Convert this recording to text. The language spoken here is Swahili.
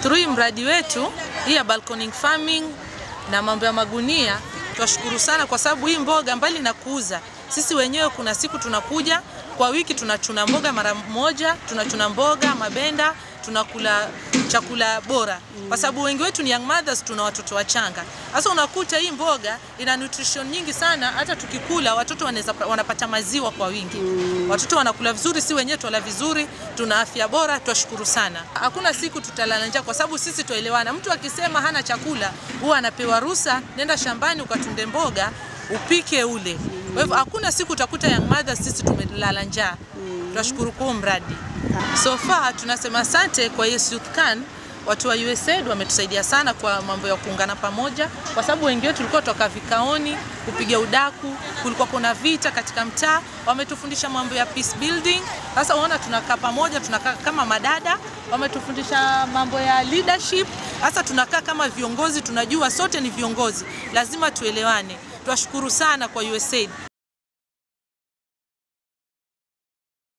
through hii mradi wetu hii ya balcony farming na mambo ya magunia, twashukuru sana kwa sababu hii mboga mbali na kuuza, sisi wenyewe kuna siku tunakuja kwa wiki tunachuna mboga mara moja, tunachuna mboga mabenda, tunakula chakula bora, kwa sababu wengi wetu ni young mothers, tuna watoto wachanga. Sasa unakuta hii mboga ina nutrition nyingi sana, hata tukikula watoto wanaweza wanapata maziwa kwa wingi, watoto wanakula vizuri, si wenyewe twala vizuri, tuna afya bora, twashukuru sana. Hakuna siku tutalala njaa, kwa sababu sisi twaelewana. Mtu akisema hana chakula huwa anapewa ruhusa, nenda shambani ukatunde mboga upike ule. Kwa hivyo hakuna siku utakuta young mothers sisi tumelala njaa. Tunashukuru kwa huu mradi. So far tunasema asante kwa Yes Youth Can. Watu wa USAID wametusaidia sana kwa mambo ya kuungana pamoja, kwa sababu wengi wetu tulikuwa toka vikaoni kupiga udaku, kulikuwa kuna vita katika mtaa. Wametufundisha mambo ya peace building. Sasa unaona tunakaa pamoja, tunakaa kama madada. Wametufundisha mambo ya leadership. Sasa tunakaa kama viongozi, tunajua sote ni viongozi, lazima tuelewane. Twashukuru sana kwa USAID.